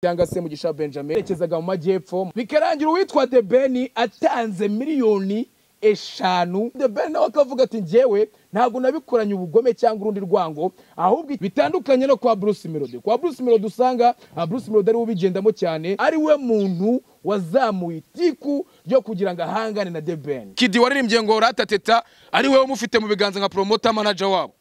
cyangwa se mugisha benjamin yerekezaga mu majyepfo bikarangira uwitwa the ben atanze miliyoni eshanu the ben nawe akavuga ati njyewe ntabwo nabikoranye ubugome cyangwa urundi rwango ahubwo bitandukanye no kwa bruce melody kwa bruce melody usanga ah, bruce melody ariwe ubigendamo cyane ari we muntu wazamuye itiku ryo kugira ngo ahangane na the ben kidi waririmbye ngo ratateta ari we umufite mu biganza nka promoter manager wabo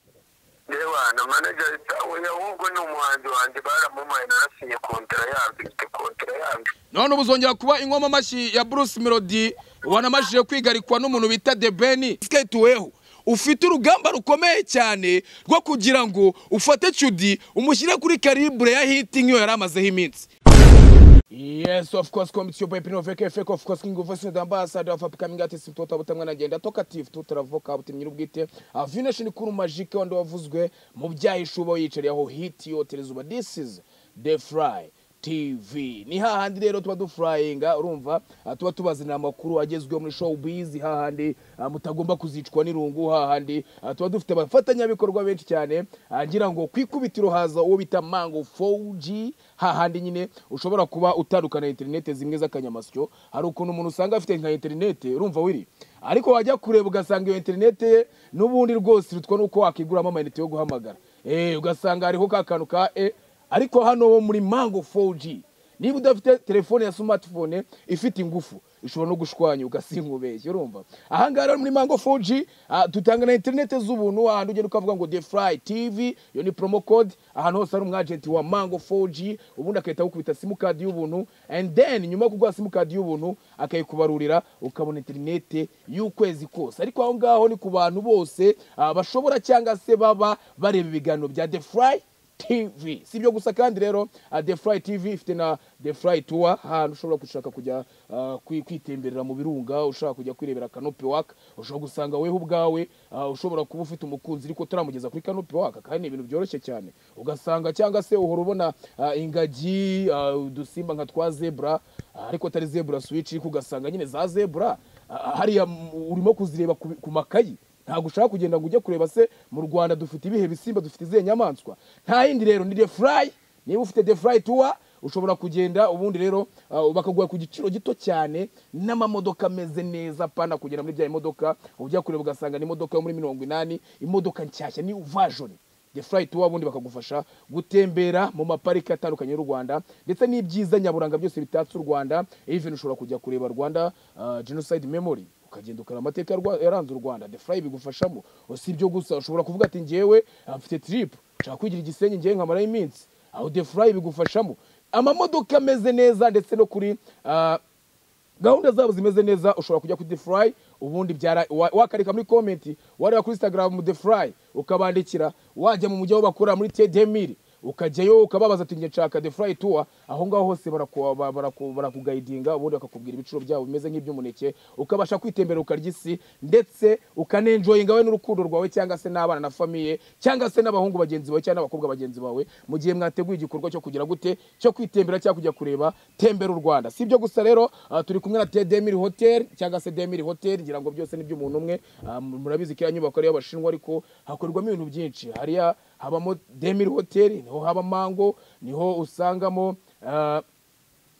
yewe na manager we ahubwo ni umuhanzi wanjye baramumaye narasinye kontara yabyo mfite kontara yabyo none ubu uzongera kuba ingoma mashyi ya bruce melody wanamajije kwigarikwa n'umuntu bita the ben skateweho ufite urugamba rukomeye cyane rwo kugira ngo ufate cudi umushyire kuri karibure ya hiti nk'iyo yari amazeho iminsi Yes, of course, come it's your boy Pino Veke Fake, of course, King of Voice, the ambassador of upcoming artist, mtoto wa butamwa na agenda, talkative, tutara voka, buti mnyiru bwite, avina shinikuru majike, wando wavuzwe, mubjahi shubo yichari, aho hiti yote, lezuba, this is The Fry. TV ni hahandi rero tuba dufurayinga urumva ah, tuba tubazanira amakuru agezweho muri showbiz hahandi ah, mutagomba kuzicwa n'irungu hahandi ah, tuba dufite abafatanyabikorwa benshi cyane ah, ngira ngo ku ikubitiro haza uwo bita mango 4G hahandi nyine ushobora kuba utandukana na interineti zimwe z'akanyamasyo hari ukuntu umuntu usanga afite nka interineti urumva wiri ariko wajya kureba ugasanga iyo interineti ye n'ubundi rwose irutwa n'uko wakiguramo amayinite yo guhamagara eh ugasanga hariho ka kantu ka e ariko hano ho muri mango 4G niba udafite telefone ya smartphone ifite ingufu ishobora no gushwanya ugasinkubeshya urumva ahangaha rero muri mango 4G ah, dutanga na interineti z'ubuntu ahantu ugenda ukavuga ngo the fly tv iyo ni promo code ahantu hose ari umwagenti wa mango 4G ubundi agahita agukubita simukadi y'ubuntu and then nyuma yo kuguha simukadi y'ubuntu akayikubarurira ukabona interineti y'ukwezi kose ariko aho ngaho ni ku bantu bose ah, bashobora cyangwa se baba bareba ibiganiro bya the fly TV si ibyo gusa kandi rero ah, The Fly TV ifite na The Fly Tour ahantu ushobora gushaka kujya ah, kwi- kwitemberera mu birunga ushaka kujya kwirebera Canopy Walk ushobora gusanga weho ubwawe ah, ushobora kuba ufite umukunzi ariko utaramugeza kuri Canopy Walk kandi ni ibintu byoroshye cyane ugasanga cyangwa se uhora ubona ah, ingagi ah, udusimba nka twa zebra ah, ariko atari zebra switch ariko ugasanga nyine za zebra ah, hariya mu- urimo kuzireba ku ku makayi ntabwo ushaka kugenda ngo ujye kureba se mu rwanda dufite ibihe bisimba dufite izihe nyamaswa nta yindi rero ni the fly niba ufite the fly tour ushobora kugenda ubundi rero ah, bakaguha ku giciro gito cyane n'amamodoka ameze neza pana kugera muri bya modoka ujya kureba ugasanga ni imodoka yo muri mirongo inani imodoka nshyashya ni vajoni the flight tour ubundi bakagufasha gutembera mu mapariki atandukanye y'u Rwanda ndetse n'ibyiza nyaburanga byose bitatse u Rwanda even ushobora kujya kureba Rwanda uh, genocide memory ukagenda ukareba amateka ya Rwa- yaranze u Rwanda the fly bigufashamo si ibyo gusa ushobora kuvuga ati njyewe ah, mfite trip nshaka kwigira igisenyi njyewe nkamarayo iminsi aho the fly bigufashamo amamodoka ameze neza ndetse no kuri ah, gahunda zabo zimeze neza ushobora kujya kuri defurayi ubundi byara wa- wakarika muri komenti wareba kuri instagram defurayi ukabandikira wajya mu mujyi aho bakorera muri tedemiri ukajyayo ukababaza ati njye nshaka defurayi tuwa aho ngaho hose baraku- ba- baraku- barakugayidinga ubundi bakakubwira ibiciro byabo bimeze nk'iby'umuneke ukabasha kwitembera ukarya isi ndetse ukanenjoyinga we n'urukundo rwawe cyangwa se n'abana na famiye cyangwa se n'abahungu bagenzi bawe cyangwa n'abakobwa bagenzi bawe mu gihe mwateguye igikorwa cyo kugira gute cyo kwitembera cyangwa kujya kureba tembera u rwanda si ibyo gusa rero ah, turi kumwe na tedemiri hoteli cyangwa se demiri hoteli ngira ngo byose ni by'umuntu umwe Ah, mu- murabizi ko iriya nyubako ari iy'abashinwa ariko hakorerwamo ibintu byinshi hariya habamo demiri hoteli niho haba mango niho usangamo ah,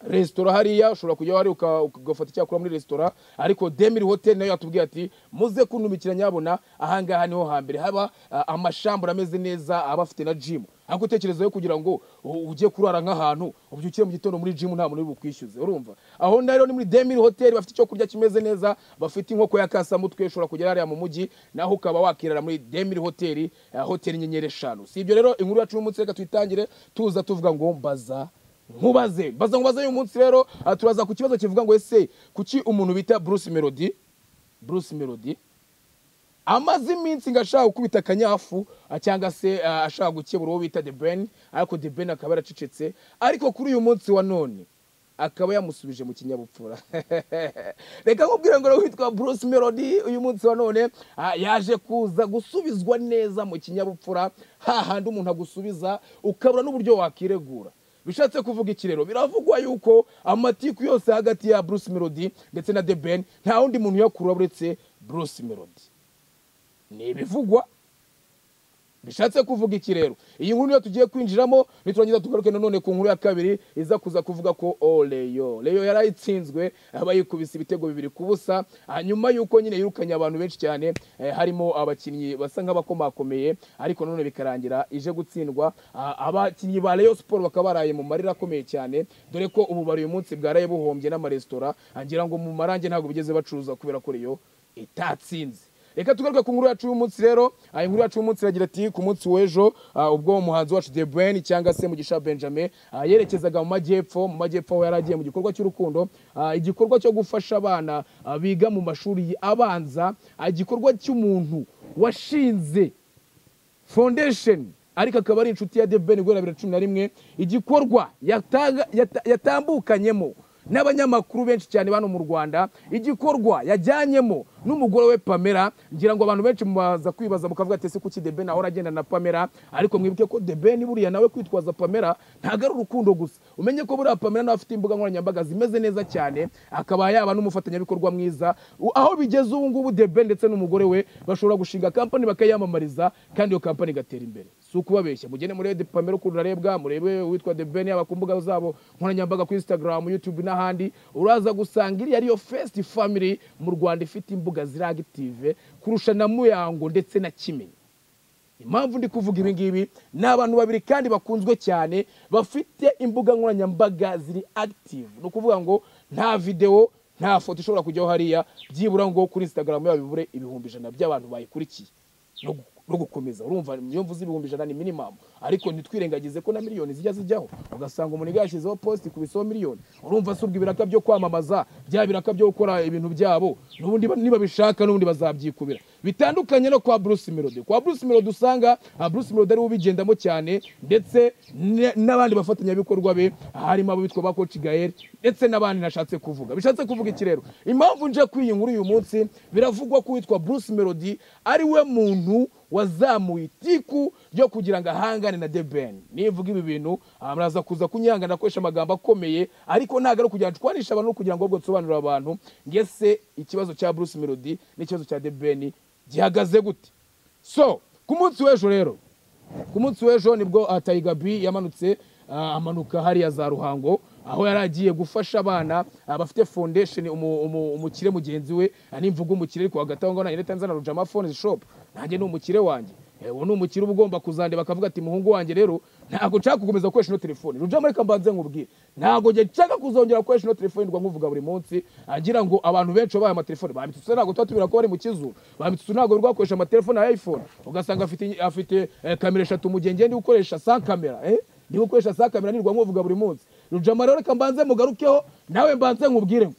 resitora hariya ushobora kujya hari uka- ugafata icyo wakora muri resitora ariko demiri hoteli nayo yatubwiye ati muze kuntumikira nyabona ahangaha niho hambere haba ah, amashambura ameze neza aba afite na jimu ariko utekerezaho kugira ngo u- ujye kurara nk'ahantu ubyukire mu gitondo muri jimu nta muntu uri bukwishyuze urumva aho rero ni muri demiri hoteli bafite icyo kurya kimeze neza bafite inkoko ya kasamutwe ushobora kugera hariya mu mujyi naho ukaba wakirara muri demiri hoteli ah, hoteli nyenyeri eshanu si ibyo rero inkuru yacu y'umunsi reka tuyitangire tuza tuvuga ngo mbaza nkubaze baza nkubaze uyu munsi rero aha turaza ku kibazo kivuga ngo ese kuki umuntu bita bruce melody bruce melody amaze iminsi ngo ashaka gukubita akanyafu ah, cyangwa se ah, ashaka gukebura uwo bita the ben ariko the ben akaba yaracecetse ariko kuri uyu munsi wa none akaba yamusubije mu kinyabupfura reka nkubwire ngo witwa bruce melody uyu munsi wa none ah, yaje kuza gusubizwa neza mu kinyabupfura hahandi umuntu agusubiza ukabura n'uburyo wakiregura bishatse kuvuga iki rero biravugwa yuko amatiku yose hagati ya bruce melody ndetse na the ben nta wundi muntu uyakura uretse bruce melody ni ibivugwa bishatse kuvuga iki rero iyi nkuru niyo tugiye kwinjiramo niturangiza tugaruke nanone ku nkuru ya kabiri iza kuza kuvuga ko o leyo leyo yarayitsinzwe aba yikubise ibitego bibiri ku busa hanyuma yuko nyine yirukanye abantu benshi cyane eh, harimo abakinnyi basa nk'abakomakomeye ariko nanone bikarangira ije gutsindwa Ah, abakinnyi ba leyo siporo bakaba baraye mu marira akomeye cyane dore ko ubu bari uyu munsi bwaraye buhombye n'amaresitora ngira ngo mu marange ntabwo bigeze bacuruza kubera ko leyo itatsinze reka tugaruke ku nkuru yacu y'umunsi rero aha inkuru yacu y'umunsi iragira ati ku munsi w'ejo ah, ubwo umuhanzi wacu de Bruyne cyangwa se mugisha benjamin ah, yerekezaga mu majyepfo mu majyepfo aho yari agiye mu gikorwa cy'urukundo ah, igikorwa cyo gufasha abana ah, biga mu mashuri abanza ah, igikorwa cy'umuntu washinze foundation ariko akaba ari inshuti ya debeni guhera bibiri na cumi na rimwe igikorwa yataga- yata- yatambukanyemo n'abanyamakuru benshi cyane bano mu rwanda igikorwa yajyanyemo n'umugore we pamela ngira ngo abantu benshi mubaza kwibaza mukavuga ati ese kuki debeni ahora agenda na pamela ariko mwibuke ko debeni buriya nawe kwitwaza pamela ntabwo ari urukundo gusa umenye ko buriya pamela nawe afite imbuga nkoranyambaga zimeze neza cyane akaba yaba n'umufatanyabikorwa mwiza U- aho bigeze ubu ngubu debeni ndetse n'umugore we bashobora gushinga kampani bakayamamariza kandi iyo kampani igatera imbere si ukubabeshya mugende murebe pamela ukuntu urarebwa murebe uwitwa debeni yaba ku mbuga zabo nkoranyambaga ku instagram youtube n'ahandi uraza gusanga iriya ariyo first family mu rwanda ifite imbuga ziri active kurusha na muyango ndetse na kimenyi impamvu ndi kuvuga ibi ngibi ni abantu babiri kandi bakunzwe cyane bafite imbuga nkoranyambaga ziri active ni ukuvuga ngo nta videwo nta foto ishobora kujyaho hariya byibura ngo kuri instagram yabo bibure ibihumbi ijana by'abantu bayikurikiye no gu- no gukomeza urumva niyo mvuze ibihumbi ijana ni minimamu ariko ntitwirengagize ko na miliyoni zijya zijyaho ugasanga umuntu yashyizeho positi kubisaho miliyoni urumva si ubwo ibiraka byo kwamamaza bya biraka byo gukora ibintu byabo n'ubundi ba- niba bishaka n'ubundi bazabyikubira bitandukanye no kwa bruce melody kwa bruce melody usanga ah, bruce melody ariwe ubigendamo cyane ndetse ne- n'abandi bafatanyabikorwa be harimo abo bitwa ba coach gael ndetse n'abandi nashatse kuvuga bishatse kuvuga iki rero impamvu nje kuri iyi nkuru uyu munsi biravugwa ko uwitwa bruce melody ari we muntu wazamuye itiku ryo kugira ngo ahangane na debeni nivuga ibi bintu ah, muraza kuza kunyihangana akoresha amagambo akomeye ariko ntabwo ari ukugira ngo nshwanishe abantu no kugira ngo ahubwo nsobanurire abantu ngese ikibazo cya bruce melody n'ikibazo cya debeni gihagaze gute so ku munsi w'ejo rero ku munsi w'ejo nibwo ah, Tiger B yamanutse ah, amanuka hariya za ruhango aho yari agiye gufasha abana ah, bafite foundation umu- umu- umukire mugenzi we ah, nimvuga umukire ariko hagati aho ngaho nanjye nzana rujama phone shop nanjye ni umukire wanjye Eh, uwo ni umukire uba ugomba kuzandeba bakavuga ati muhungu wanjye rero ntabwo nshaka gukomeza gukoresha ino telefone rujama reka mbanze nkubwire ntabwo njye nshaka kuzongera gukoresha ino telefone ndwa nkuvuga buri munsi agira ngo abantu benshi babaye amatelefone bamitutse ntabwo tuba tubira ko bari mu kizuru bamitutse ntabwo bari gukoresha amatelefone ya iphone ugasanga afite afite eh, kamera eshatu mu gihe ngende ukoresha sans kamera eh? niba ukoresha sans kamera nirwa nkuvuga buri munsi rujama rero reka mbanze mugarukeho nawe mbanze nkubwire ngo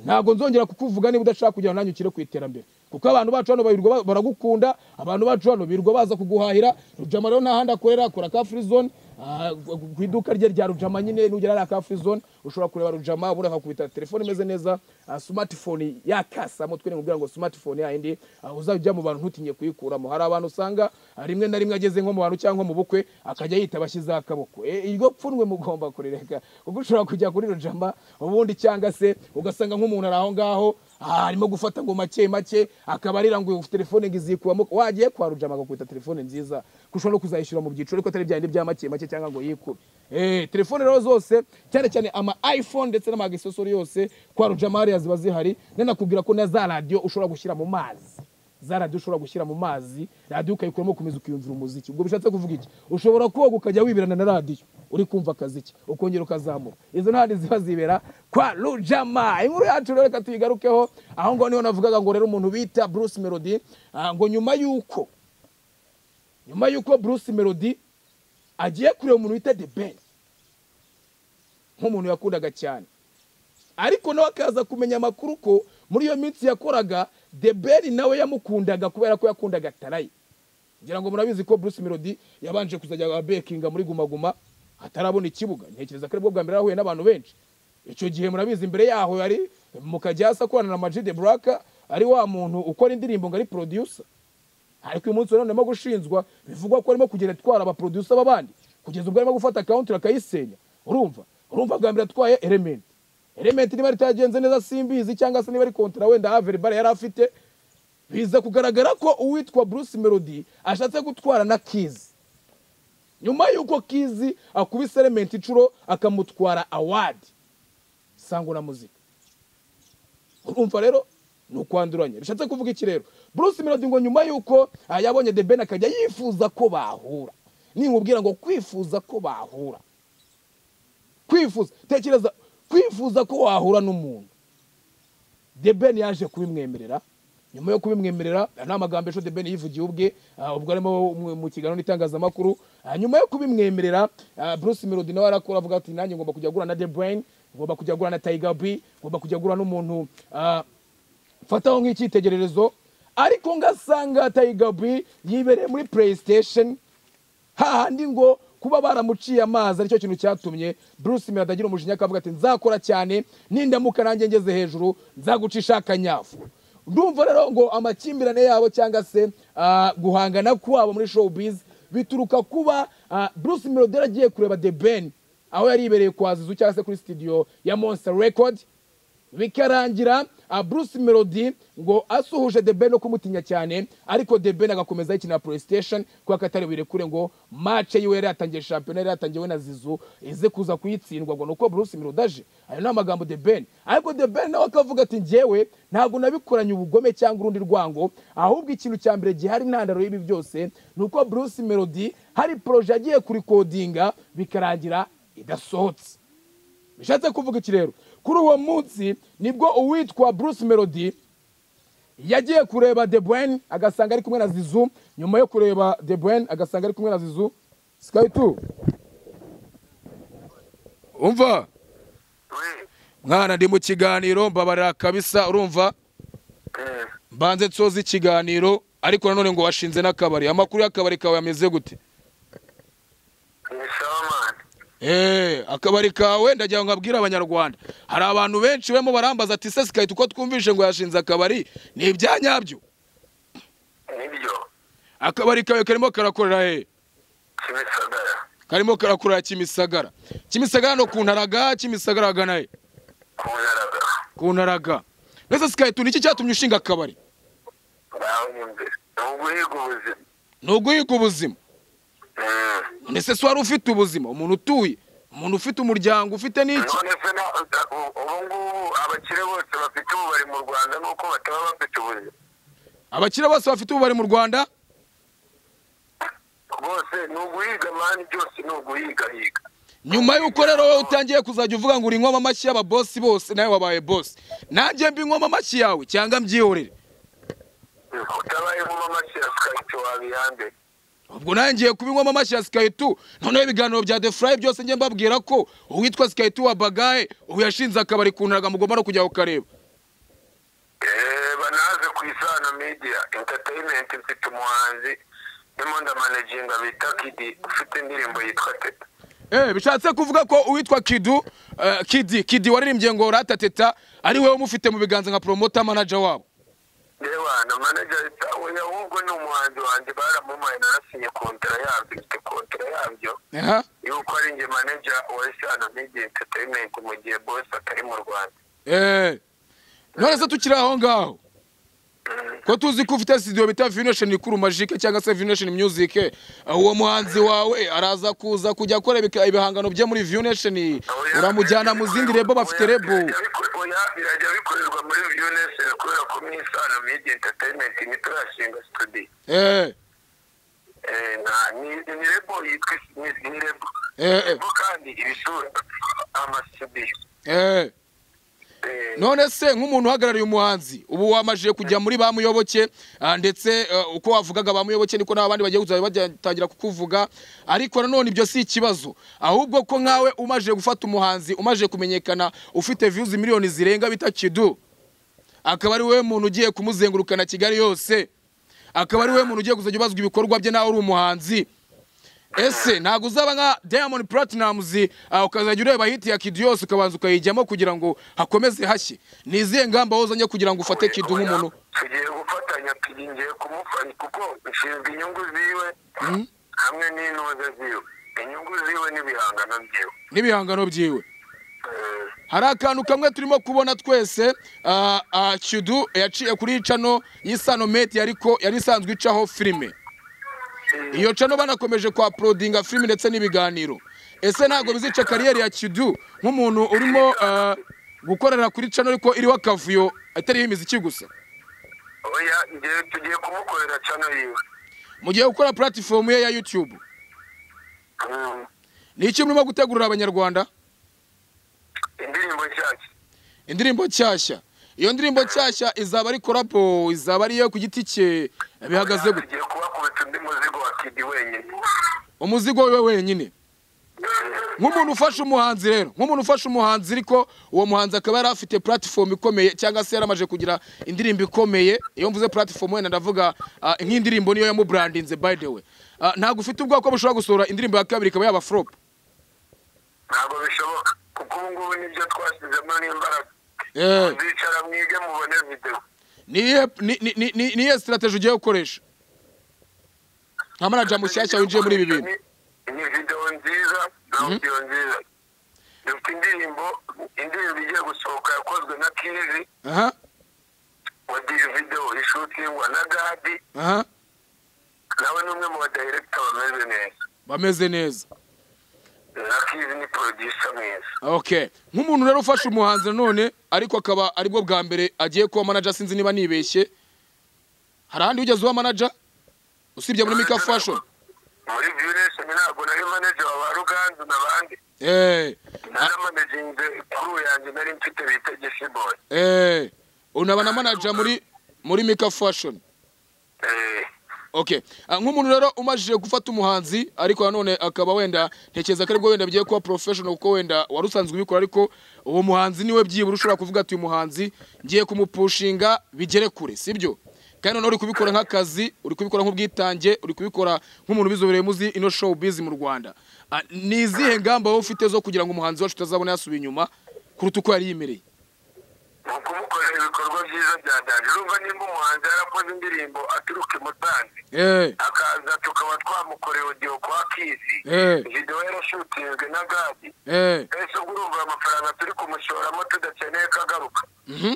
ntabwo nzongera kukuvuga niba udashaka kugira ngo nanjye ukire ku iterambere kuko abantu bacu hano birirwa ba- baragukunda abantu bacu hano birirwa baza kuguhahira rujama rero nta handi akorera akora ka free zone ah, ku iduka rye rya rujama nyine nugera hariya ka free zone ushobora kureba rujama ubundi akakubita telefone imeze neza ah, smartphone yakasa mutwe ni ngo smartphone yayindi ah, uzajya mu bantu ntutinye kuyikuramo hari abantu usanga ah, rimwe na rimwe ageze nko mu bantu cyangwa mu bukwe akajya yita bashyizeho akaboko Eh, iryo pfunwe mugomba kurireka kuko ushobora kujya kuri rujama ubundi cyangwa se ugasanga nk'umuntu ari aho ngaho ah, arimo gufata ngo make make akaba arira ngo telefone ngo izikubamo wagiye kwa rujama agakubita telefone nziza kuko ushobora no kuzayishyura mu byiciro ariko atari bya bindi bya make make cyangwa ngo yikube Eh, telefone rero zose cyane cyane ama iphone ndetse n'amagisosori yose kwa rujama hariya ziba zihari nanakubwira ko na za radiyo ushobora gushyira mu mazi za radiyo ushobora gushyira mu mazi radiyo ukayikuramo ukomeza ukiyumvira umuziki ubwo bishatse kuvuga iki ushobora koga ukajya wiberana na radiyo uri kumva akaziki ukongera ukazamura izo ntandi ziba zibera kwa rujama inkuru yacu rero reka tuyigarukeho aho ngaho niho navugaga ngo rero umuntu bita bruce melody ah, ngo nyuma y'uko nyuma y'uko bruce melody agiye kureba umuntu bita the ben nk'umuntu yakundaga cyane ariko nawe akaza kumenya amakuru ko muri iyo minsi yakoraga deberi nawe yamukundaga kubera ko yakundaga tarayi ngira ngo murabizi ko bruce melody yabanje kuzajya bekinga muri Guma Guma atarabona ikibuga ntekereza ko aribwo bwa mbere yahuye n'abantu benshi icyo gihe murabizi imbere yaho yari mukajyasa akorana na Majid Black ari wa muntu ukora indirimbo ngo ari producer ariko uyu munsi nanone arimo gushinjwa bivugwa ko arimo kugenda atwara abaproducer b'abandi kugeza ubwo arimo gufata akawunti akayisenya urumva urumva bwa mbere atwaye element element niba ritagenze neza simbizi cyangwa se niba ari kontara wenda haveri bare yari afite biza kugaragara ko uwitwa bruce melody ashatse gutwara na kizi nyuma y'uko kizi akubise elementi inshuro akamutwara awadi sango na muzika urumva rero ni ukwanduranya bishatse kuvuga iki rero bruce melody ngo nyuma y'uko ah, yabonye the ben akajya yifuza ko bahura ninkubwira ngo kwifuza ko bahura kwifuza tekereza kwifuza ko wahura n'umuntu the ben yaje kubimwemerera nyuma yo kubimwemerera aya ni amagambo ejo the ben yivugiye ubwe ah, ubwo arimo mu- mu kiganiro n'itangazamakuru Ah, nyuma yo kubimwemerera ah, bruce melody nawe arakora avuga ati nanjye ngomba kujya gura na the brain ngomba kujya gura na tiger b ngomba kujya gura n'umuntu ah, mfataho nk'icyitegererezo ariko ngasanga tayigabi yibereye muri playstation hahandi ngo kuba baramuciye amazi aricyo kintu cyatumye bruce mera atagira umujinya akavuga ati nzakora cyane nindamuka nanjye ngeze hejuru nzagucisha akanyafu ndumva rero ngo amakimbirane yabo cyangwa se ah, guhangana kwabo muri showbiz bituruka kuba ah, bruce melody yaragiye kureba the ben aho yari ibereye kwa zizu cyangwa se kuri studio ya monster record bikarangira ah, bruce melody ngo asuhuje the ben no kumutinya cyane ariko the ben agakomeza yikina playstation kuko atari buyirekure ngo mace yiwe yari yatangiye shampiyona yari yatangiwe na zizu ize kuza kuyitsindwa ngo nuko bruce melody aje ayo ni amagambo the ben ariko the ben nawe akavuga ati njyewe ntabwo nabikoranye ubugome cyangwa urundi rwango ahubwo ikintu cya mbere gihari intandaro y'ibi byose ni uko bruce melody hari poroje yagiye kurikodinga bikarangira idasohotse bishatse kuvuga iki rero kuri uwo munsi nibwo uwitwa bruce melody yagiye kureba the bwen agasanga ari kumwe na zizu nyuma yo kureba the bwen agasanga ari kumwe na zizu sky tu umva we mwana ndi mu kiganiro mbabarira kabisa urumva eh, mbanze nsoza ikiganiro ariko nanone ngo washinze n'akabari amakuru y'akabari kawe yameze gute ni sawa mani Eh, akabari kawe ndagira ngo abwire abanyarwanda hari abantu benshi barimo barambaza ati se sikahita uko twumvishe ngo yashinze akabari ni ibya nyabyo nibyo akabari kawe karimo karakorera he kimisagara karimo karakorera kimisagara kimisagara no ku ntaraga kimisagara hagana he ku naraga ku ntaraga mbese sikahita ni iki cyatumye ushinga akabari ngaho ni imbere ni uguhiga ubuzima ni uguhiga ubuzima Eh, ndetse se wari ufite ubuzima umuntu utuye umuntu ufite umuryango ufite n'iki none se na- na- u- ubu ngubu abakire bose bafite ububari mu rwanda ni uko bataba bafite ubuzima abakire bose bafite ubu bari mu rwanda bose ni uguhiga mani byose ni uguhigahiga nyuma y'uko rero wowe utangiye kuzajya uvuga ngo uri nywa amashyi y'ababosi bose nawe wabaye bosi nanjye mbinywa amashyi yawe cyangwa mbyihorere utabaye mu mashyi ya sikayiti wabihambere ubwo nanjye ngiye kubinywa amashyi ya sikaritu noneho ibiganiro bya the fly byose njye mbabwira ko uwitwa sikaritu wa bagaye ubu yashinze akabari ku ntaga mugomba no kujya ukareba Eh, banaze ku isano media entertainment mfite umuhanzi ndimo ndamanaginga bita kidi ufite indirimbo yitwa teta Eh, bishatse kuvuga ko uwitwa kidu eh, kidi kidi waririmbye ngo ratateta ari wowe umufite mu biganza nka promota manager wabo yewe na manager yita oya ahubwo ni umuhanzi wanjye baramumaye narasinye kontara yabyo mfite kontara yabyo Aha. yuko ari njye manager wa isano media entertainment mu gihe boss atari mu rwanda Eh, none se tukiri aho ngaho ko tuzi ko ufite studio bita Vination Ikuru Magic cyangwa se Vination Music eh, uwo muhanzi wawe araza kuza kujya akora ibika- ibihangano bye muri Vination Oya, uramujyana mu birajya zindi bikorerwa- rebo bafite oya, rebo birajya biko- oya, birajya bikorerwa muri unese kubera ko mu isano media entertainment ntiturashinga studio eh Eh, na- ni ni rebo yitwa ni ni rebo Eh, eh. rebo kandi ibisura amasudiyo eh Eh, none se nk'umuntu uhagarariye umuhanzi ubu wamajije kujya muri bamuyoboke ah, ndetse eh, uko wavugaga bamuyoboke niko n'abandi bagiye kuzajya batangira kukuvuga ariko nanone ibyo si ikibazo ahubwo ko nkawe umajije gufata umuhanzi umajije kumenyekana ufite views miliyoni zirenga bita kidu akaba ari wowe muntu ugiye kumuzengurukana kigali yose akaba ari wowe muntu ugiye kuzajya ubazwa ibikorwa bye nawe uri umuhanzi ese ntabwo uzaba nka diamond platinums ah, ukazajya ureba hiti ya kidu yose ukabanza ukayijyamo kugira ngo hakomeze hashye ni izihe ngamba wazanye kugira ngo ufate kidu oya, nk'umuntu tugiye gufatanya tugiye kumufanya kuko nshinzwe inyungu ziwe hamwe n'intuza ziwe inyungu ziwe n'ibihangano byiwe n'ibihangano byiwe Eh, hari akantu kamwe turimo kubona twese ah, ah, Shudu yaciye kuri cano y'isano meti ariko yari isanzwe icaho filime iyo cano banakomeje kwa porodinga filime ndetse n'ibiganiro ese ntabwo bizica kariyeri ya Kidu nk'umuntu urimo ah, gukorera kuri cano ariko iriho akavuyo atariho imiziki gusa oya ngewe tugiye kumukorera cano yiwe mu gihe gukora puratifomu ye ya yutube Mm. ni iki murimo gutegurira abanyarwanda indirimbo nshyashya indirimbo nshyashya iyo ndirimbo nshyashya izaba ari korapo izaba ari iyo ku giti cye bihagaze gute tugiye kubakubita undi muzigo wa kidi wenyine umuzigo wiwe wenyine nk'umuntu ufashe umuhanzi rero nk'umuntu ufashe umuhanzi ariko uwo muhanzi akaba yari afite puratifomu ikomeye cyangwa se yaramaje kugira indirimbo ikomeye iyo mvuze puratifomu wenda ndavuga ah, nk'indirimbo niyo yamuburandinze by the way Ah, ntabwo ufite ubwoko bushobora gusohora indirimbo ya kabiri ikaba yaba foropu ntabwo bishoboka kuko ubu ngubu nibyo twashyizemo n'imbaraga Eh. muzicara mwige mubone videwo ni iyihe- ni- ni- ni- ni- ni iyihe sitarateji ugiye gukoresha nka manaja mushyashya winjiye muri ibi bintu Ni- ni videwo nziza na audio nziza dufite indirimbo indirimbo igiye gusohoka yakozwe na kizi aha wadiye videwo ishutingwa na gadi aha nawe ni umwe mu badayirekita bameze neza bameze neza na kizi ni porodisa mwiza okay nk'umuntu rero ufashe umuhanzi nanone ariko akaba aribwo bwa mbere agiye kuba manaja sinzi niba nibeshye hari ahandi wigeze uba manaja usibye muri mika fashion muri viyuresheni ntabwo nari maneja wa ba ruganzu n'abandi eh naramaneginze kuri ubu yanjye nari mfite bita gisiboyi eh unaba na manaja muri muri mika fashion Eh, okay Ah, nk'umuntu rero umajije gufata umuhanzi ariko nanone akaba wenda ntekereza ko aribwo wenda bigiye kuba professional kuko wenda wari usanzwe ubikora ariko uwo muhanzi niwe byibura ushobora kuvuga ati uyu muhanzi ngiye kumupushinga bigere kure sibyo kandi noneho uri kubikora nk'akazi uri kubikora nk'ubwitange uri kubikora nk'umuntu ubizobereyemo uzi ino show biz mu rwanda Ah, ni izihe ngamba wowe ufite zo kugira ngo umuhanzi wacu utazabona yasubiye inyuma kuruta uko yari yimereye ni ukumukorera ibikorwa byiza bya dani urumva nimba umuhanzi yarakoze indirimbo aturuka i musanze eh akaza tukaba twamukoreye audio kwa kizi eh videwo yarashutinzwe na gadi eh ese ubwo urumva ayo mafaranga turi kumushoramo tudakeneye ko agaruka mhm.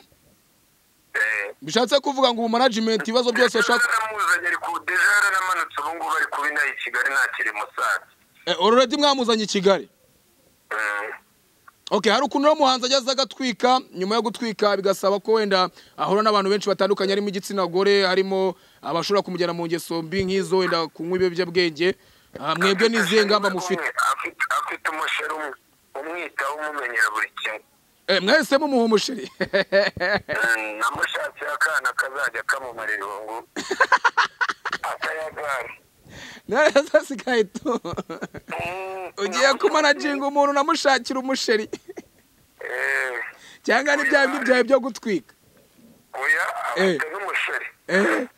Eh, bishatse kuvuga ngo ubu management ibibazo byose washaka yaramuzanye ari ku deja yaramanutse ubu ngubu ari kuba inaha i kigali ntakiri i musanze Eh, already mwamuzanye i kigali Mm. okay hari ukuntu uno muhanzi ageze agatwika nyuma yo gutwika bigasaba ko wenda ahura n'abantu benshi batandukanye harimo igitsina gore harimo abashobora kumujyana mu ngeso mbi nk'izo wenda kunywa ibiyobyabwenge Ah, mwebwe n'izihe ngamba mufite Umwe afite afite umusheri umwe umwitaho umumenyera buri kimwe Eh, mwahisemo umuha umusheri Mm, namushakiye akana kazajya kamumara irungu atayagara neza sikaye tu Mm, ugiye kumanaginga umuntu unamushakira umusheri eh, cyangwa ni bya bindi byawe byo gutwika oya afite n'umusheri Eh,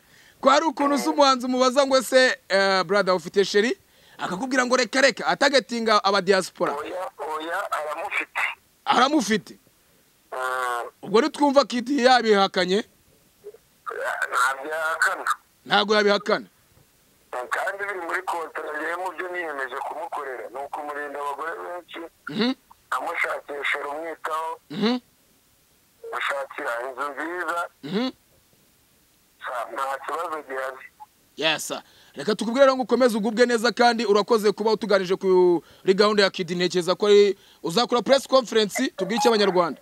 ko hari ukuntu uzi umuhanzi umubaza ngo ese eh, brother ufite sheri akakubwira ngo reka reka atagatinga aba diaspora oya oya aramufite aramufite Mm, ubwo ntitwumva kiti yabihakanye ntabyo yahakana ntabwo yabihakana kandi biri muri kontora rero mu byo niyemeje kumukorera ni ukumurinda abagore benshi Mhm, amushakisha rumwitaho mhm, mushakira inzu nziza mhm. sa- nta kibazo gihari yesa reka tukubwire rero ngo ukomeze ugubwe neza kandi urakoze kuba utuganije kuri gahunda ya kidi ntekereza ko ari uzakora press conference tubwire icyo abanyarwanda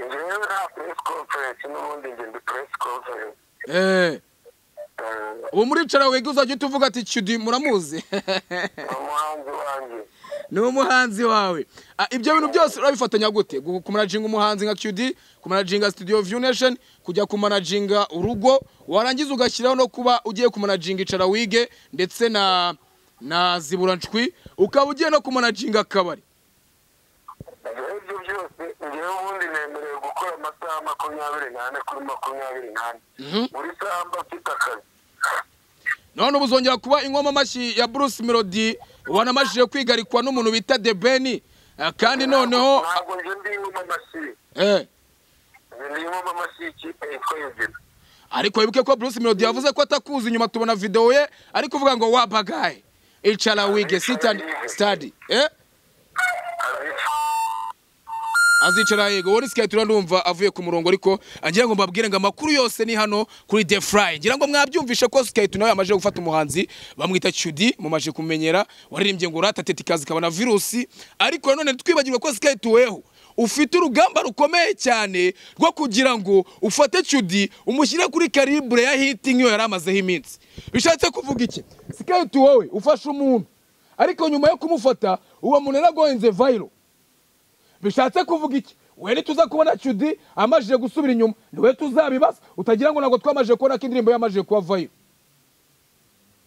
njyewe nta press conference n'ubundi njye ndi press conference Eh, Eh, ubu muricara wiga uzajya uhita uvuga ati cyudi muramuzi ni umuhanzi wanjye ni umuhanzi wawe Ah, ibyo bintu byose urabifatanya gute Gu- kumanajinga umuhanzi nka qd kumanajinga studio view nation kujya kumanajinga urugo warangiza ugashyiraho no kuba ugiye kumanajinga icara wige ndetse na na zibura ncwi ukaba ugiye no kumanajinga akabari njyewe ibyo byose njyewe ubundi nemerewe gukora amasaha makumyabiri n'ane kuri makumyabiri n'ane Mhm. buri saha mba mfite akazi none ubu uzongera kuba inkomamashyi ya bruce melody wanamajije kwigarikwa n'umuntu bita the ben Ah, kandi noneho ntabwo njye ndi inkoma amashyi eh, njye ndi inkoma amashyi y'ikipe yitwa yuzina ariko wibuke ko bruce melody yavuze ko atakuzi inyuma tubona video ye ariko uvuga ngo wabagaye icara wige sit and study eh arabica azicara yego wowe siketi ndumva avuye ku murongo ariko ngira ngo mbabwire ngo amakuru yose ni hano kuri the fly ngira ngo mwabyumvishe ko siketi nawe amaze gufata umuhanzi bamwita cyudi mumaje kumenyera waririmbye ngo urata tetikazi ikaba na virusi ariko nanone twibagirwa ko siketi weho ufite urugamba rukomeye cyane rwo kugira ngo ufate cyudi umushyire kuri karibure ya hitingi iyo yari amazeho iminsi bishatse kuvuga iki siketi wowe ufashe umuntu ariko nyuma yo kumufata uwo muntu yaragohenze vayiro bishatse kuvuga iki we ntituza kubona cyudi amajije gusubira inyuma niwe tuzabibaza utagira ngo ntabwo twamajije kubona ko indirimbo yamajije kuba vayo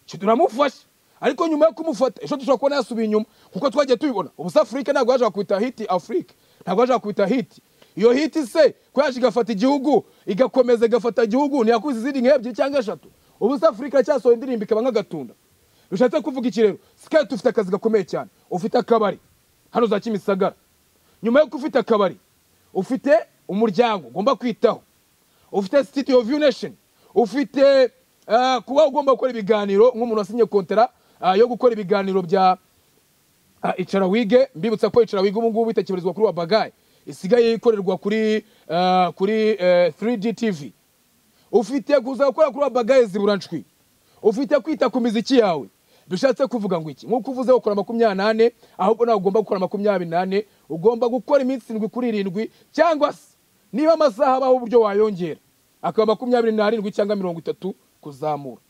cyudi uramufashe ariko nyuma yo kumufata ejo dushobora kubona yasubiye inyuma kuko twagiye tubibona ubusa afurika ntabwo yaje kwita hiti afurika ntabwo yaje kwita hiti iyo hiti se ko yaje igafata igihugu igakomeza igafata igihugu ntiyakuze izindi nk'ebyiri cyangwa eshatu ubusa afurika iracyasora indirimbo ikaba nk'agatunda bishatse kuvuga iki rero siketi ufite akazi gakomeye cyane ufite akabari hano za kimisagara nyuma y'uko ufite akabari ufite umuryango ugomba kwitaho ufite sitidiyo viyu nesheni ufite eh, kuba ugomba gukora ibiganiro nk'umuntu wasinye kontara ah, yo gukora ibiganiro bya ah, icara wige mbibutsa ko icara wige ubu ngubu itakibarizwa kuri wa bagaye isigaye ikorerwa kuri ah, kuri eh, 3G TV ufite kuza gukora kuri wa bagaye ziburanshwi ufite kwita ku miziki yawe bishatse kuvuga ngo iki nk'uko uvuze ukora makumyabiri nane ahubwo nawe ugomba gukora makumyabiri nane ugomba gukora iminsi irindwi kuri irindwi cyangwa se niba amasaha abaho uburyo wayongera akaba makumyabiri n'arindwi cyangwa mirongo itatu kuzamura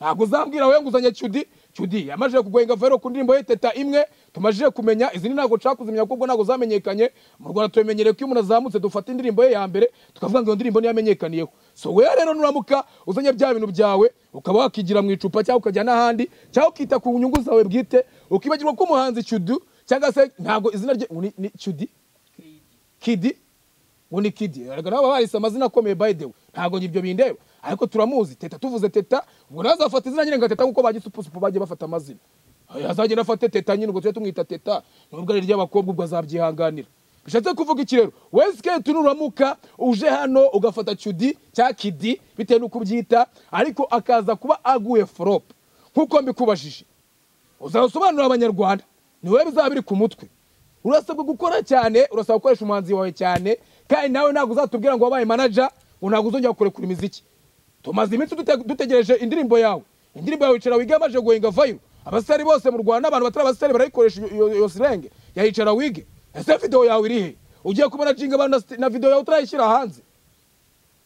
ntabwo uzambwira wowe nguzanye cyudi cyudi yamajije kugohenga vero ku ndirimbo ye teta imwe tumajije kumenya izindi ntabwo nshaka kuzimenya kuko ntabwo zamenyekanye mu rwanda tubimenyereye ko iyo umuntu azamutse dufata indirimbo ye ya mbere tukavuga ngo iyo ndirimbo niyo yamenyekaniyeho so wewe rero nuramuka uzanye bya bintu byawe ukaba wakigira mu icupa cyangwa ukajya n'ahandi cyangwa ukita ku nyungu zawe bwite ukibagirwa ko umuhanzi cyudu cyangwa se ntabwo izina rye ngo ni- ni cyudi kidi ngo ni kidi erega nabo barise amazina akomeye by the way ntabwo ibyo bindeba ariko turamuzi teta tuvuze teta ubwo nawe azafata izina nyine nka teta nkuko bagisupusupu bagiye bafata amazina Eh, azagenda afate teta nyine ubwo tujye tumwita teta nubwo ari iry'abakobwa ubwo azabyihanganira bishatse kuvuga iki rero wowe siketi nuramuka uje hano ugafata cyudi cya kidi bitewe n'uko ubyita ariko akaza kuba aguye forope nk'uko mbikubajije uzasobanurira abanyarwanda ni wowe bizaba biri ku mutwe urasabwa gukora cyane urasabwa gukoresha umuhanzi wawe cyane kandi nawe ntabwo uzatubwira ngo wabaye manaja ngo ntabwo uzongera kurekura imiziki tumaze iminsi dute- dutegereje indirimbo yawe indirimbo yawe yicara wige yamaze guhinga vayiro abasitari bose mu rwanda abantu batari abasitari barayikoresha iyo- iyo iyo sirenge ya yicara wige ese videwo yawe iri he ugiye kuba jinga abantu na sti- na videwo yawe utarayishyira hanze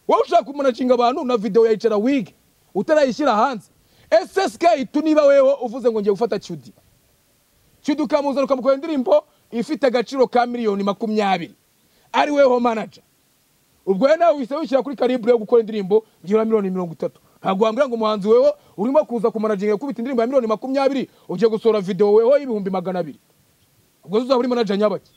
wowe ushaka kumanacinga abantu na videwo ya icara wige utarayishyira hanze ese siketi niba wewe uvuze ngo ngiye gufata cyudi cyudi ukamuzana ukamukorera indirimbo ifite agaciro ka miliyoni makumyabiri ari weho manaja ubwo rero nawe wihise wishyira kuri karibure yo gukora indirimbo byibura miliyoni mirongo itatu ntabwo wambwira ngo umuhanzi wewe urimo kuza kumanaginga gukubita indirimbo ya miliyoni makumyabiri ugiye gusohora videwo weho y'ibihumbi magana abiri ubwo zo uzaba uri manaja nyabaki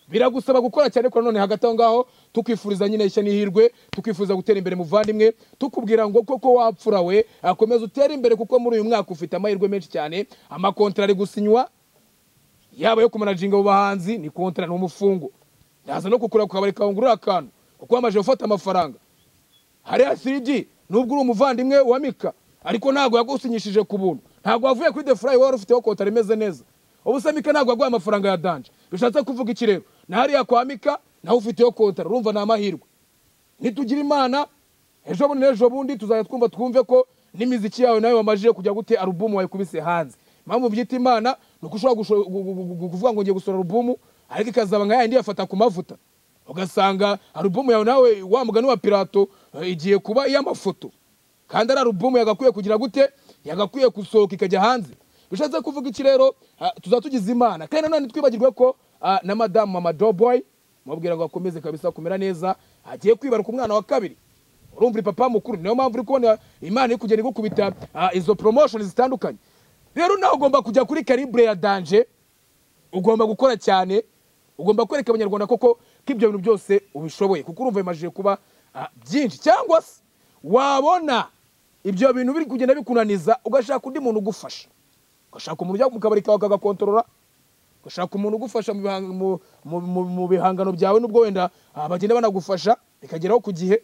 biragusaba gukora cyane ko nanone hagati aho ngaho tukwifuriza nyine ishya n'ihirwe tukifuza gutera imbere muvandimwe tukubwira ngo koko wapfura we akomeza utere imbere kuko muri uyu mwaka ufite amahirwe menshi cyane amakontara ari gusinywa yaba yo kumanajinga abo bahanzi ni kontara ni umufungo ndaza no kukura ku kabari kawe ngurura akantu kuko wamaze gufata amafaranga hariya 3G nubwo uri umuvandimwe wa Mika ariko ntabwo yagusinyishije ku buntu ntabwo wavuye kuri The Fly wari ufiteho kontara imeze neza ubu se Mika ntabwo yaguha amafaranga ya Danje bishatse kuvuga iki rero na hariya kwa Mika nawe ufiteho kontara urumva ni amahirwe nitugira imana ejo bundi n'ejo bundi tuzajya twumva twumve ko n'imiziki yawe nawe wamajije kujya gute alubumu wayikubise hanze impamvu byita imana ni uko ushobora gusho- gu- gu- gu- kuvuga ngo ngiye gusohora alubumu ariko ikazaba nka yayindi yafata ku mavuta ugasanga alubumu yawe nawe wa mugani wa pirato eh, igiye kuba iy'amafoto kandi ari alubumu yagakwiye kugira gute yagakwiye gusohoka ikajya hanze bishatse kuvuga iki rero ah, tuzaba tugize imana kandi nanone twibagirwe ko ah, na madamu mama doboy mubwira ngo akomeze kabisa kumera neza agiye kwibaruka umwana wa kabiri urumva uri papa mukuru niyo mpamvu uri kubona imana iri kugenda igukubita ah, izo promotion zitandukanye rero nawe ugomba kujya kuri karibure ya danje ugomba gukora cyane ugomba kwereka abanyarwanda koko ko ibyo bintu byose ubishoboye kuko urumva bimajije kuba ah, byinshi cyangwa se wabona ibyo bintu biri kugenda bikunaniza ugashaka undi muntu ugufasha ugashaka umuntu ujya mu kabari kawe akagakontorora ugashaka umuntu ugufasha mu bihang- mu- mu- mu- mu bihangano byawe nubwo wenda ah, bagenda banagufasha bikageraho ku gihe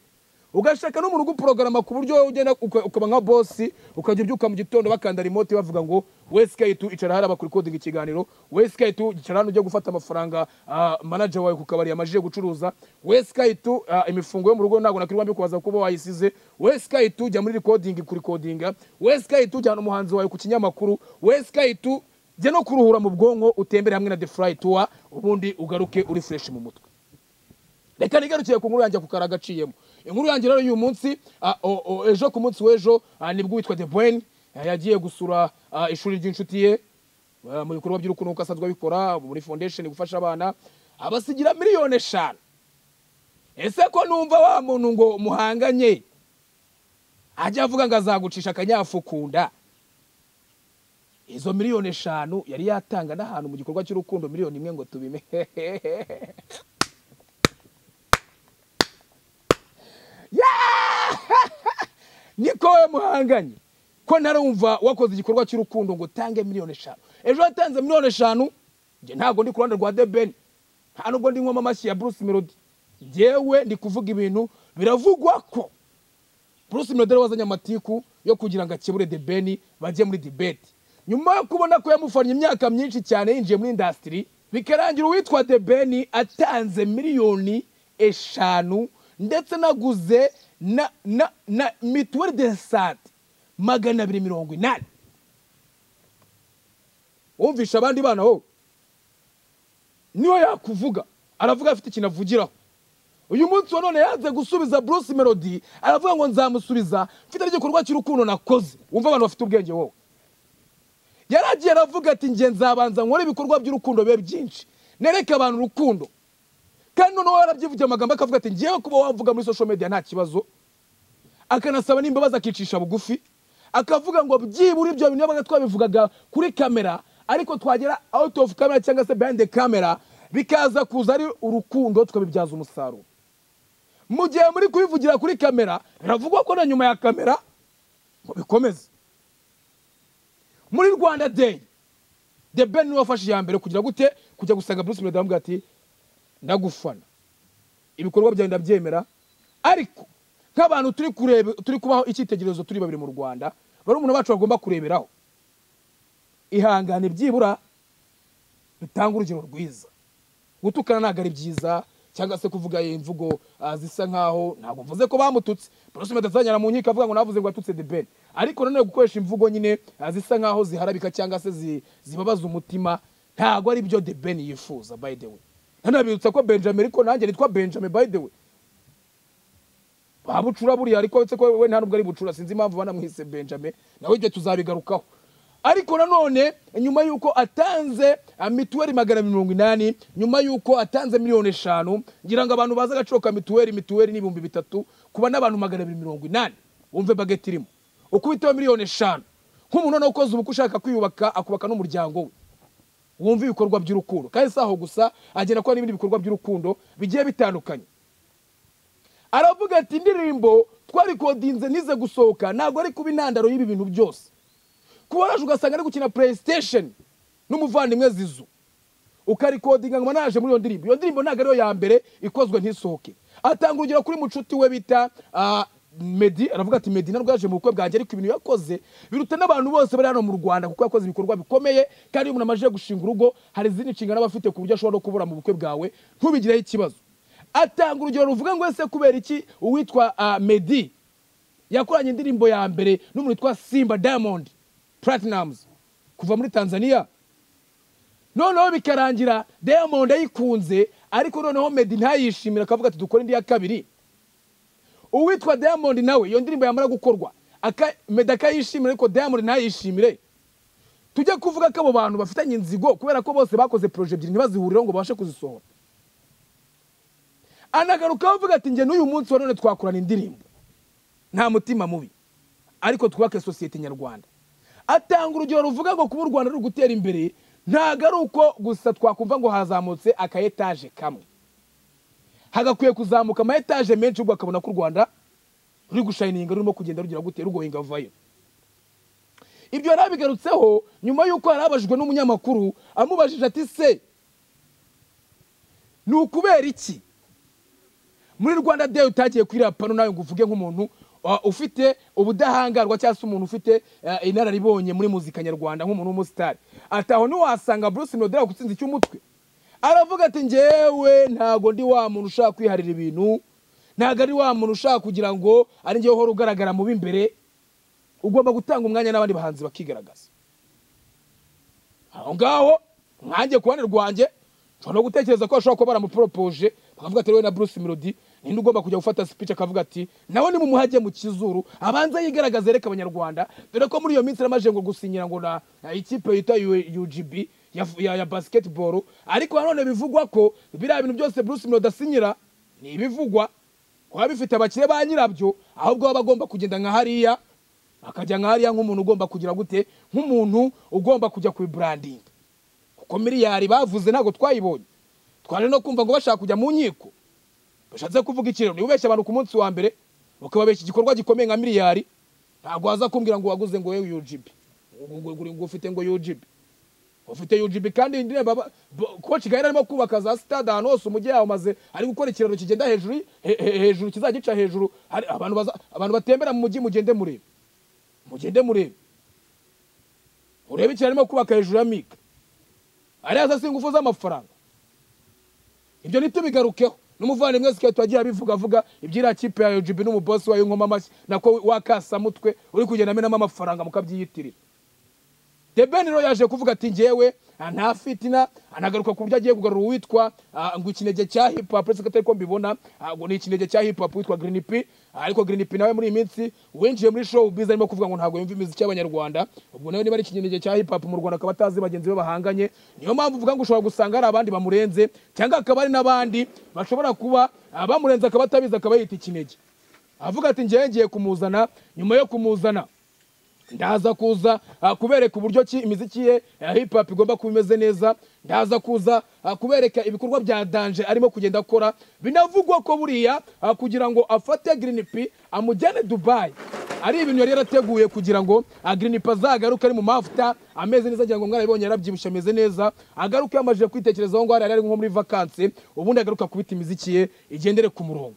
ugashaka n'umuntu uguprogarama ku buryo wowe ugenda uka- ukaba nka bosi ukajya ubyuka mu gitondo bakanda remote bavuga ngo we skate icara hariya bakurikodinga ikiganiro we skate icara hano ujya gufata amafaranga ah, manager wawe ku kabari yamajije gucuruza we skate ah, imifungo yo mu rugo ntabwo nakwirwa mbikubaza kuba wayisize we skate ujya muri recording kurikodinga we skate ujyana umuhanzi wawe ku kinyamakuru we skate jya no kuruhura mu bwonko utembere hamwe na the fly tour ubundi ugaruke uri fresh mu mutwe reka nigarukiye ku nkuru yanjye ako kari agaciyemo inkuru yanjye rero y'uyu munsi ah, o- o- ejo ku munsi w'ejo ah, nibwo witwa de bwen yagiye gusura ah, ishuri ry'inshuti ye ah, mu bikorwa by'urukundo kuko asanzwe abikora muri foundation gufasha abana abasigira miliyoni eshanu ese ko numva wa muntu ngo muhanganye ajya avuga ngo azagucisha akanyafu ku nda izo miliyoni eshanu yari yatanga n'ahantu mu gikorwa cy'urukundo miliyoni imwe ngo tubime niko we muhanganye ko ntarumva wakoze igikorwa cy'urukundo ngo utange miliyoni eshanu ejo watanze miliyoni eshanu njye ntabwo ndi ku ruhande rwa debeni nta nubwo ndi nywamo amashyi ya bruce melody njyewe ndi kuvuga ibintu biravugwa ko bruce melody ariwe wazanye amatiku yo kugira ngo akebure debeni bajye muri dibeti nyuma yo kubona ko yamufannye imyaka myinshi cyane yinjiye muri indasitiri bikarangira uwitwa debeni atanze miliyoni eshanu ndetse naguze na na na mituweli de sante magana abiri mirongo inani wumvisha abandi bana ho niyo yakuvuga aravuga afite ikintu avugiraho uyu munsi wa none yanze gusubiza bruce melody aravuga ngo nzamusubiza mfite n'igikorwa cy'urukundo nakoze wumva abantu bafite ubwenge wowe yaragiye aravuga ati nge nzabanza nkore ibikorwa by'urukundo bibe byinshi nereke abantu urukundo kandi noneho yarabyivugiye amagambo akavuga ati ngewe kuba wavuga muri social media nta kibazo akanasaba n'imbabazi akicisha bugufi akavuga ngo byibura ibyo bintu yabaga twabivugaga kuri kamera ariko twagera out of camera cyangwa se behind the camera bikaza kuza ari urukundo tukabibyaza umusaruro mu gihe muri kubivugira kuri kamera biravugwa ko na nyuma ya kamera ngo bikomeze muri rwanda day the ben niwe wafashe iya mbere kugira gute kujya gusanga bruce melody aramubwira ati ndagufana ibikorwa byawe ndabyemera ariko nk'abantu turi kureba turi kubaho icyitegererezo turi babiri mu rwanda barumuna bacu bagomba kureberaho ihangane byibura bitange urugero rwiza gutukana ntabwo ari byiza cyangwa se kuvuga imvugo ah, zisa nkaho ntabwo mvuze ko bamututse bruce meddy azanyara mu nkiko avuga ngo navuze ngo yatutse de ben ariko nanone gukoresha imvugo nyine ah, zisa nkaho ziharabika cyangwa se zi- zibabaza umutima ntabwo ari byo de ben yifuza by the way nanabibutsa ko benjamin ariko nanjye nitwa benjamin by the way babucura buriya ariko uretse ko we nta nubwo ari bucura sinzi impamvu banamwise benjamin nawe ibyo tuzabigarukaho ariko nanone nyuma y'uko atanze ah, mituweli magana abiri mirongo inani nyuma y'uko atanze miliyoni eshanu ngira ngo abantu bazi agaciro ka mituweli mituweli ni ibihumbi bitatu kuba n'abantu magana abiri mirongo inani wumve bageti irimo ukubiteho miliyoni eshanu nk'umuntu noneho ukoze ubukwe ushaka kwiyubaka akubaka n'umuryango we wumve ibikorwa by'urukundo kandi si aho gusa agenda akora n'ibindi bikorwa by'urukundo bigiye bitandukanye aravuga ati indirimbo twarikodinze nize gusohoka ntabwo ari kuba intandaro y'ibi bintu byose kuba waraje ugasanga ari gukina playstation n'umuvandimwe zizu ukarikodinga ngo naje muri iyo ndirimbo iyo ndirimbo ntabwo ariyo ya mbere ikozwe ntisohoke atanga urugero kuri mucuti we bita ah, Meddy aravuga ati Meddy ntabwo yaje mu bukwe bwanjye ariko ibintu yakoze biruta n'abantu bose bari hano mu Rwanda kuko yakoze ibikorwa bikomeye kandi iyo umuntu amajije gushinga urugo hari izindi nshingano aba afite ku buryo ashobora no kubura mu bukwe bwawe ntubigireho ikibazo atanga urugero ruvuga ngo ese kubera iki uwitwa ah, Meddy yakoranye indirimbo ya mbere n'umuntu witwa simba diamond platinums kuva muri tanzania noneho bikarangira diamond ayikunze ariko noneho medi ntayishimira akavuga ati dukore indi ya kabiri uwitwa diamond nawe iyo ndirimbo yamara gukorwa aka- medi akayishimira ariko diamond ntayishimire tujye kuvuga ko abo bantu bafitanye inzigo kubera ko bose bakoze poroje ebyiri ntibazihuriraho ngo babashe kuzisohora anagarukaho avuga ati njye n'uyu munsi wa none twakorana indirimbo nta mutima mubi ariko twubake sosiyete nyarwanda atanga urugero ruvuga ngo kuba u rwanda ruri gutera imbere ntabwo ari uko gusa twakumva ngo hazamutse aka etaje kamwe hagakwiye kuzamuka ama etaje menshi ubwo akabona ko u rwanda ruri gushayininga rurimo kugenda rugira gute rugohinga avayo ibyo yari abigarutseho nyuma y'uko yari abajijwe n'umunyamakuru amubajije ati se ni ukubera iki muri rwanda day utagiye kwirapano nawe ngo uvuge nk'umuntu uh, ufite ubudahangarwa cyangwa se umuntu ufite uh, inararibonye muri muzika nyarwanda nk'umuntu w'umusitari ati aho ntiwasanga bruce melodie gutsinza icy'umutwe aravuga ati njyewe ntago ndi wa muntu ushaka kwiharira ibintu ntago ari wa muntu ushaka kugira ngo ari njyewe uhora ugaragara mu b'imbere ugomba gutanga umwanya n'abandi bahanzi bakigaragaza aho ngaho nkanjye ku ruhande rwanjye nshobora no gutekereza ko bashobora kuba baramuporopoje bakavuga ati wowe na bruce melody ninde ugomba kujya gufata speech akavuga ati nawe nimumuhage mu kizuru abanza yigaragaze reka abanyarwanda dore ko muri iyo minsi namaje ngo gusinyira ngo na na ikipe yitwa U- UGB ya, ya, ya basketball ariko nanone bivugwa ko biriya bintu byose Bruce Melody asinyira ni ibivugwa kuba bifite abakire ba nyirabyo ahubwo baba bagomba kugenda nka hariya akajya nka hariya nk'umuntu ugomba kugira gute nk'umuntu ugomba kujya ku branding kuko miliyari bavuze ntabwo twayibonye twaje no kumva ngo bashaka kujya mu nkiko bashatse kuvuga ikiraro niba ubeshya abantu ku munsi wa mbere ukababeshya igikorwa gikomeye nka miliyari ntabwo waza kumbwira ngo waguze ngo yewe yujibi ngo ufite ngo yujibi ufite yujibi kandi iyi ndirimbo aba- bo- koci gahera arimo kubaka za sitade ahantu hose umujyi yawumaze ari gukora ikiraro kigenda hejuru y- he- he- hejuru kizagica hejuru hari abantu baza- abantu batembera mu mujyi mugende murebe mugende murebe urebe ikiraro arimo kubaka hejuru ya mika ariya za si ingufu z'amafaranga ibyo ntitubigarukeho n'umuvandimwe siketi wagiye abivuga avuga iby'iriya kipe ya UGB n'umubosi wayo nkoma amashyi nako wakasamutwe uri kugenda amenamo amafaranga mukabyiyitirira The Ben rero yaje kuvuga ati njyewe ah, nta fitina anagaruka ku buryo agiye kugarura uwitwa ah, ngo ikinege cya hip hop uretse ko atari ko mbibona ah, ngo ni ikinege cya hip hop witwa Green P Ah, ariko Green P nawe muri iyi minsi winjiye muri show biz arimo kuvuga ngo ntabwo yumva imiziki y'abanyarwanda ubwo nawe niba ari ikinege cya hip hop mu Rwanda akaba atazi bagenzi be bahanganye niyo mpamvu uvuga ngo ushobora gusanga hari abandi bamurenze cyangwa akaba ari n'abandi bashobora kuba ah, bamurenze akaba atabizi akaba yita ikinege avuga ati njyewe ngiye kumuzana nyuma yo kumuzana ndaza kuza ah, kubereka uburyo ki imiziki ye ya hip hop igomba kuba imeze neza ndaza kuza ah, kubereka ibikorwa bya danje arimo kugenda akora binavugwa ko buriya ah, kugira ngo afate Green P amujyane Dubai ari ibintu yari yarateguye kugira ngo ah, Green P azagaruke ari mu mavuta ameze neza agira ngo mwarabibonye yarabyibushye ameze neza agaruke yamajije kwitekerezaho ngo hariya ari nko muri vacancy ubundi agaruka kubita imiziki ye igendere ku murongo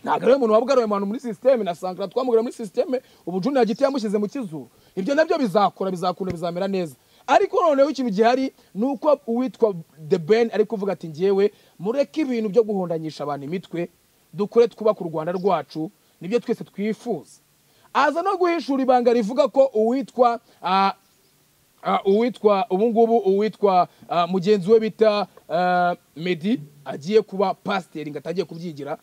ntabwo ariwe muntu wabugaruye abantu muri sisiteme na sankara twamugaruye muri sisiteme ubu junior giti yamushyize mu kizuru ibyo nabyo bizakora bizakunda bizamera neza ariko noneho ikintu gihari ni uko uwitwa the ben ari kuvuga ati ngewe mureke ibintu byo guhondanyisha abantu imitwe dukore twubaka u rwanda rwacu nibyo twese twifuza aza no guhishura ibanga rivuga ko uwitwa ah, Ah, uwitwa ubu ngubu uwitwa ah, mugenzi we bita ah, medi agiye kuba pasiteri ngo atagiye kubyigira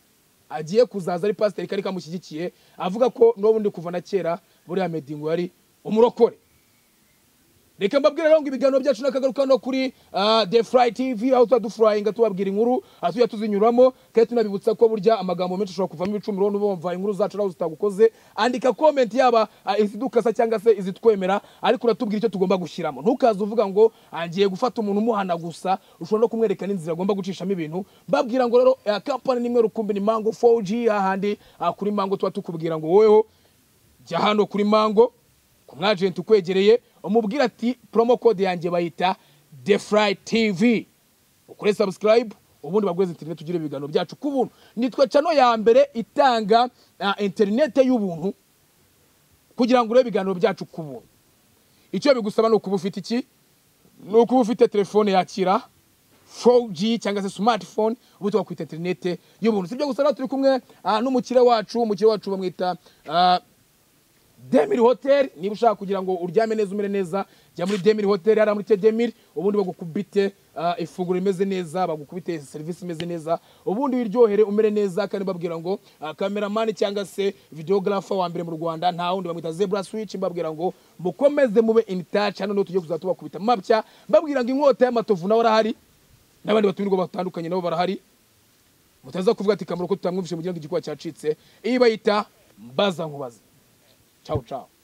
agiye kuzaza ari pasiteri kari kamushyigikiye avuga ko n'ubundi kuva na kera buriya medi ngo yari umurokore reka mbabwire rero ngo ibiganiro byacu nakagaruka no kuri ah, the fly tv aho tuba dufurayinga tubabwira inkuru aho tujya tuzinyuramo kandi tunabibutsa ko burya amagambo menshi ushobora kuvamo ibicumuro n'uba wumva inkuru zacu nawe zitagukoze andika comment yaba ah, izidukasa cyangwa se izitwemera ariko uratubwira icyo tugomba gushyiramo ntukaze uvuga ngo "Ah, ngiye gufata umuntu umuhana gusa ushobora no kumwereka n'inzira agomba gucishamo ibintu mbabwira ngo rero ah, kampani nimwe rukumbi ni mango 4g hahandi ah, kuri mango tuba tukubwira ngo woweho jya hano kuri mango ku mwajenti ukwegereye umubwira ati promo code yanjye bayita the fly tv ukore subscribe ubundi bagweze internet tugire ibiganiro byacu ku buntu nitwa cano ya mbere itanga ah, internet y'ubuntu kugira ngo urebe ibiganiro byacu ku buntu icyo bigusaba ni ukuba ufite iki ni ukuba ufite telefone yakira 4G cyangwa se smartphone ubu tubakwita interinete y'ubuntu sibyo gusa rero turi kumwe ah, n'umukire wacu umukire wacu bamwita ah, demiri hoteli niba ushaka kugira ngo uryame neza umere neza jya muri demiri hoteli hariya muri te demiri ubundi bagukubite ah, ifunguro rimeze neza bagukubite serivisi imeze neza ubundi wiryohere umere neza kandi babwira ngo ah, kameramani cyangwa se videogarafa wa mbere mu rwanda nta wundi bamwita zebra switch mbabwira ngo mukomeze mube in touch hano niho tugiye kuzajya tubakubita mapya mbabwira ngo inkota y'amatovu nawe arahari n'abandi batumirwa batandukanye nabo barahari mutaza kuvuga ati kamaro ko tutamwumvishe mugira ngo igikuba cyacitse iyi bayita mbaza nkubaza ciao ciao